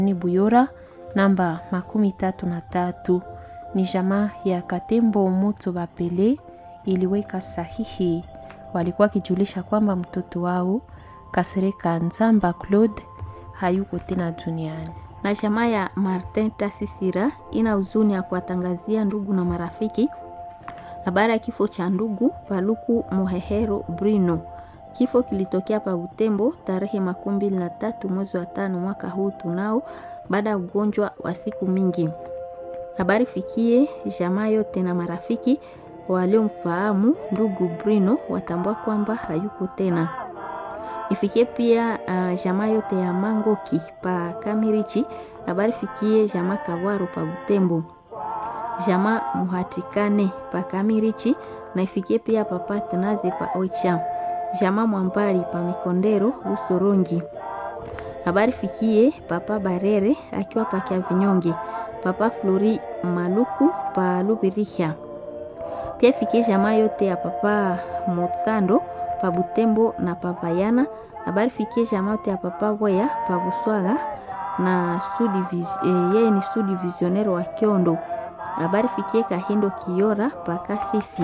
ni Buyora namba makumi tatu na tatu. Ni jamaa ya Katembo Moto Bapele iliweka sahihi, walikuwa wakijulisha kwamba mtoto wao Kasereka Nzamba Claude hayuko tena duniani. na jamaa ya Martin Tasisira ina huzuni ya kuwatangazia ndugu na marafiki habari ya kifo cha ndugu Paluku Mohehero Brino. Kifo kilitokea pa Butembo tarehe makumi mbili na tatu mwezi wa tano mwaka huu tunao, baada ya ugonjwa wa siku mingi. Habari fikie jamaa yote na marafiki waliomfahamu ndugu Brino watambua kwamba hayuko tena. Ifikie pia uh, jamaa yote ya Mangoki pa Kamirichi. Habari fikie jamaa Kawaro pa Butembo, jamaa Muhatikane pa Kamirichi na ifikie pia papa Tenaze pa Oicha, jamaa Mwambali pa Mikondero Busorongi. Habari fikie papa Barere akiwa pa Kiavinyonge, papa Flori Maluku pa Lubiriha. Pia ifikie jamaa yote ya papa Motsando pa Butembo na pa Vayana. Habari fikie jamaa yote ya papa Boya pa Buswaga na yeye eh, ni sudi visionnaire wa Kiondo. Habari fikie Kahindo Kiora pa Kasisi.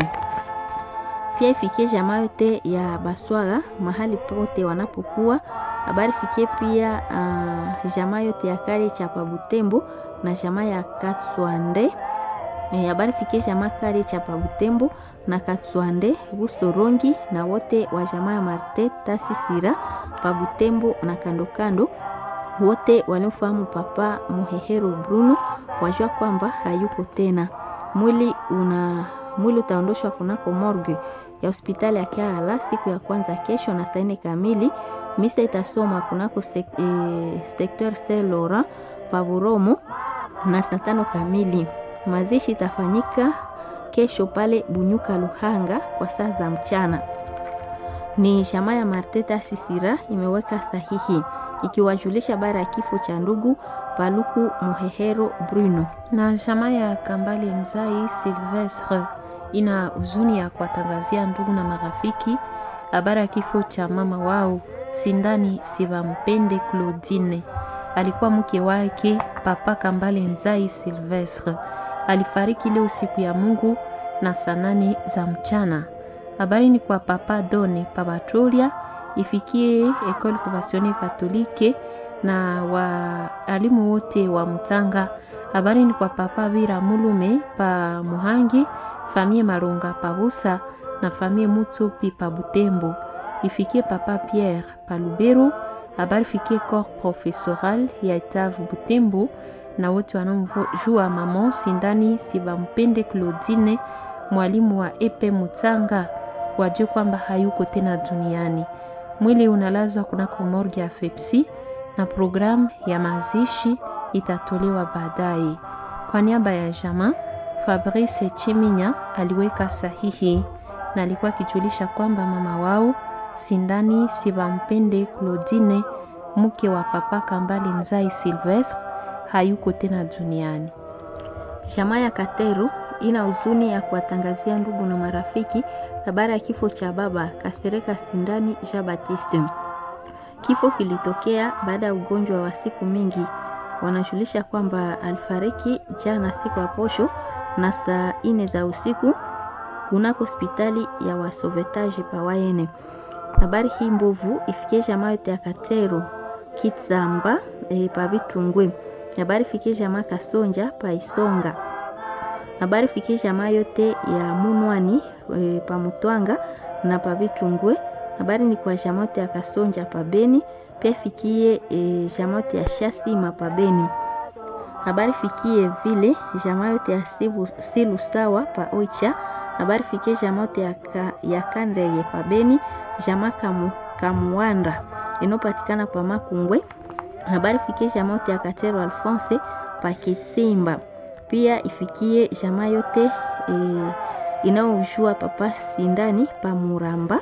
Pia ifikie jamaa yote ya Baswaga mahali pote wanapokuwa. Habari fikie pia uh, jamaa yote ya kale cha pa Butembo na jamaa ya Katswande. Habari eh, fikie jamaa kale cha pa Butembo na Katswande Busorongi na wote wa jamaa ya Marte Tasisira pa Butembo na kando kando, wote waliofahamu papa Mohehero Bruno wajua kwamba hayuko tena. Mwili una mwili utaondoshwa kunako morgue ya hospitali ya Kiala siku ya kwanza kesho na saa nne kamili. Misa itasoma kunako sek, eh, secteur Saint Laurent pa Buromo na saa tano kamili. Mazishi itafanyika kesho pale Bunyuka Luhanga kwa saa za mchana. Ni jamaa ya Marteta Sisira imeweka sahihi ikiwajulisha habari ya kifo cha ndugu Paluku Mohehero Bruno. Na jamaa ya Kambale Nzai Silvestre ina huzuni ya kuwatangazia ndugu na marafiki habari ya kifo cha mama wao Sindani Sivampende Claudine, alikuwa mke wake papa Kambale Nzai Silvestre alifariki leo siku ya Mungu na saa nane za mchana. Habari ni kwa papa Done Pabatrolia ifikie Ecole Conventionnelle Catholique na waalimu wote wa Mtanga. Habari ni kwa papa Vira Mulume pa Muhangi, famie Malonga pa Busa na famie Mutsopi pa Butembo. Ifikie papa Pierre pa Lubero. Habari fikie corps professoral ya Etavu Butembo na wote wanaomjua mama Sindani Sibampende Claudine, mwalimu wa Epe Mutanga, wajue kwamba hayuko tena duniani. Mwili unalazwa kunako morgue ya Fepsi na programu ya mazishi itatolewa baadaye. Kwa niaba ya jamaa, Fabrice Cheminya aliweka sahihi na alikuwa akijulisha kwamba mama wao Sindani Sibampende Claudine, mke wa papa Kambale Nzai Silvestre hayuko tena duniani. Jamaa ya Kateru ina huzuni ya kuwatangazia ndugu na marafiki habari ya kifo cha baba Kasereka Sindani Jean Baptiste. Kifo kilitokea baada ya ugonjwa wa siku mingi. Wanajulisha kwamba alifariki jana siku ya posho na saa ine za usiku kunako hospitali ya wasovetaji pawayene. Habari hii mbovu ifikie jamaa yote ya Kateru Kitsamba e, pavitungwe habari fikie jamaa Kasonja pa Isonga. Habari fikie jamaa yote ya Munwani e, pa Mutwanga na pa Vitungwe. Habari ni kwa jamaa yote ya Kasonja pa Beni, pia fikie e, jamaa yote ya Shasima pa Beni. Habari fikie vile jamaa yote ya Sibu, Silu sawa pa Oicha. Habari fikie jamaa yote ya, ka, ya Kandeye pa Beni, jamaa kamu, Kamuanda inopatikana pa Makungwe habari fikie jamaa yote ya Katero Alphonse Pakitsimba, pia ifikie jamaa yote e, inaojua papa Sindani pa Muramba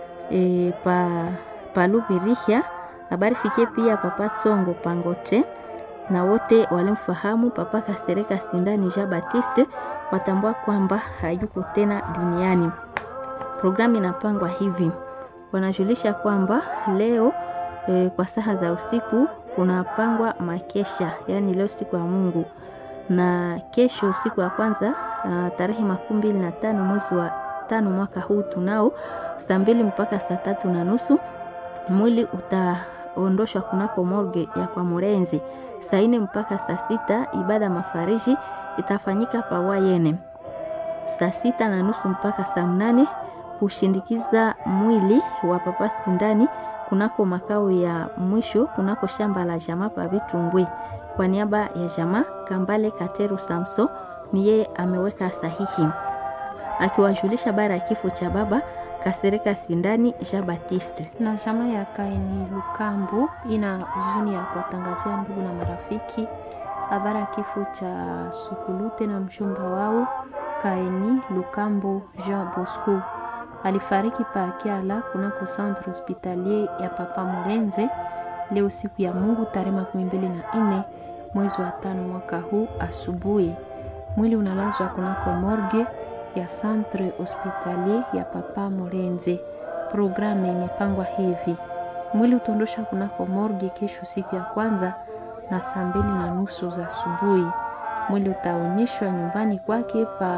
e, pa Palubirihya. Habari fikie pia papa Tsongo Pangote na wote walimfahamu papa Kasereka Sindani Jean Baptiste watambua kwamba hayuko tena duniani. Programu inapangwa hivi, wanajulisha kwamba leo e, kwa saa za usiku kunapangwa makesha, yaani leo siku ya Mungu na kesho siku ya kwanza uh, tarehe makumi mbili na tano mwezi wa tano mwaka huu tunao saa mbili mpaka saa tatu na nusu mwili utaondoshwa kunako morgue ya kwa Murenzi. Saa nne mpaka saa sita ibada mafariji itafanyika pawayene. Saa sita na nusu mpaka saa mnane kushindikiza mwili wa papa Sindani kunako makao ya mwisho kunako shamba la jamaa pa Vitungwi. Kwa niaba ya jamaa Kambale Kateru Samso ni yeye ameweka sahihi akiwajulisha bara ya kifo cha baba Kasereka Sindani Jean Baptiste. na chama ya Kaini Lukambo ina huzuni ya kuwatangazia ndugu na marafiki habari ya kifo cha Sukulute na mchumba wao Kaini Lukambo Jean Bosco. Alifariki pa Kiala kunako centre hospitalier ya Papa Murenze leo siku ya Mungu tarehe makumi mbili na nne mwezi wa tano mwaka huu asubuhi. Mwili unalazwa kunako morgue ya centre hospitalier ya Papa Murenze. Programu imepangwa hivi: mwili utaondoshwa kunako morgue kesho siku ya kwanza na saa mbili na nusu za asubuhi. Mwili utaonyeshwa nyumbani kwake pa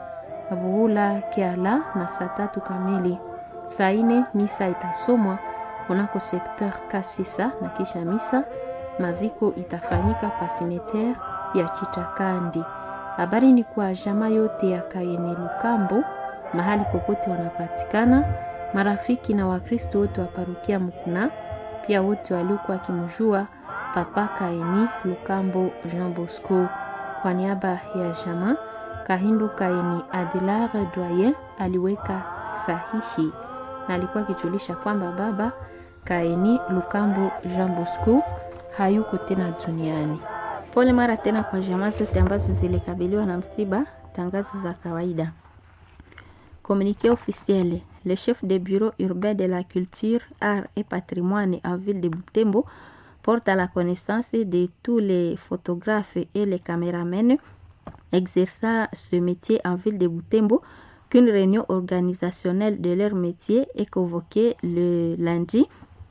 Buhula Kiala na saa tatu kamili. Saa ine misa itasomwa kunako sekteur Kasisa na kisha misa maziko itafanyika pa simetiere ya Chitakandi. Habari ni kwa jamaa yote ya Kayene Lukambo mahali popote wanapatikana, marafiki na Wakristo wote wa parokia Mukuna, pia wote waliokuwa wakimjua Papa Kaini Lukambo Jean Bosco. Kwa niaba ya jamaa Kahindo Kaini Adilar Doyen aliweka sahihi na alikuwa akijulisha kwamba baba Kaini Lukambo Jean Bosco hayuko tena duniani. Pole mara tena kwa jamaa zote ambazo zilikabiliwa na msiba. Tangazo za kawaida. Communiqué officiel. Le chef de bureau urbain de la culture, art et patrimoine en ville de Butembo porte à la connaissance de tous les photographes et les caméramens exerçant ce métier en ville de Butembo qu'une réunion organisationnelle de leur métier est convoquée le lundi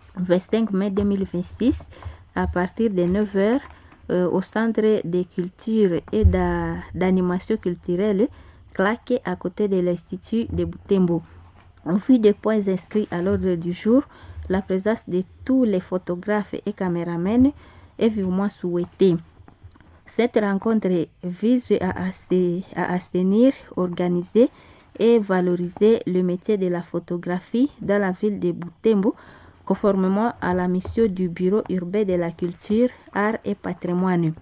25 mai 2026 à partir de 9h euh, au centre de culture et d'a- d'animation culturelle claqué à côté de l'Institut de Butembo. En vue des points inscrits à l'ordre du jour, la présence de tous les photographes et caméramens est vivement souhaitée. Cette rencontre vise à, asse- à assainir, organiser et valoriser le métier de la photographie dans la ville de Butembo, conformément à la mission du Bureau urbain de la culture, art et patrimoine.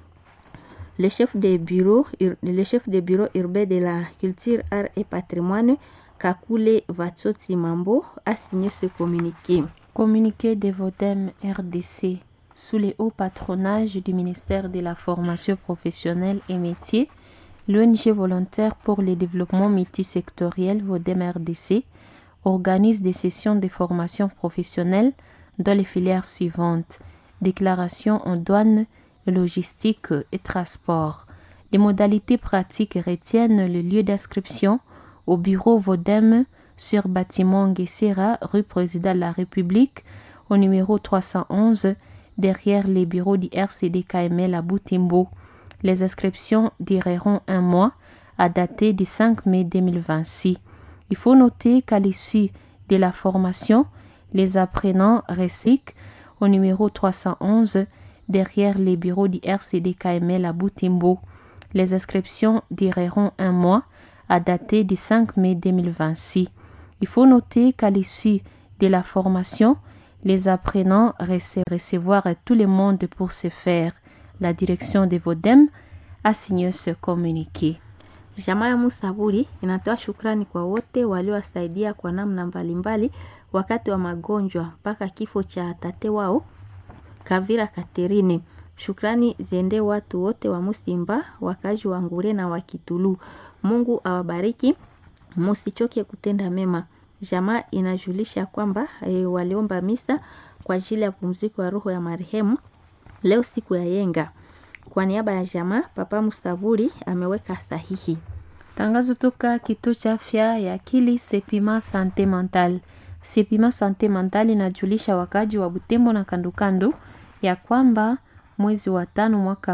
Le chef de bureau, ur- le chef de bureau urbain de la culture, art et patrimoine, Kakule Vatsotsi Mambo, a signé ce communiqué. Communiqué de Vodem RDC sous le haut patronage du ministère de la formation professionnelle et métiers, l'ONG volontaire pour le développement multisectoriel Vodem RDC organise des sessions de formation professionnelle dans les filières suivantes déclaration en douane, logistique et transport. Les modalités pratiques retiennent le lieu d'inscription au bureau Vodem sur bâtiment Guessera, rue Président de la République, au numéro 311, derrière les bureaux du RCD KML à Boutimbo. Les inscriptions dureront un mois à dater du 5 mai 2026. Il faut noter qu'à l'issue de la formation, les apprenants recyclent au numéro 311 derrière les bureaux du RCD KML à Boutimbo. Les inscriptions dureront un mois à dater du 5 mai 2026. Il faut noter qu'à l'issue de la formation, les apprenants rece- recevoir tout le monde pour se faire. La direction de Vodem a signé ce communiqué. Jamaa ya Musaburi inatoa shukrani kwa wote waliowasaidia kwa namna mbalimbali wakati wa magonjwa mpaka kifo cha tate wao Kavira Katerine. Shukrani ziende watu wote wa Musimba, wakazi wa Ngure na wa Kitulu. Mungu awabariki, musichoke kutenda mema. Jamaa inajulisha kwamba e, waliomba misa kwa ajili ya pumziko ya roho ya marehemu leo siku ya yenga. Kwa niaba ya jamaa, Papa Musaburi ameweka sahihi. Tangazo toka kituo cha afya ya akili Sepima Sante Mental. Sepima Sante Mental inajulisha wakaji wa Butembo na kandokando ya kwamba mwezi wa tano mwaka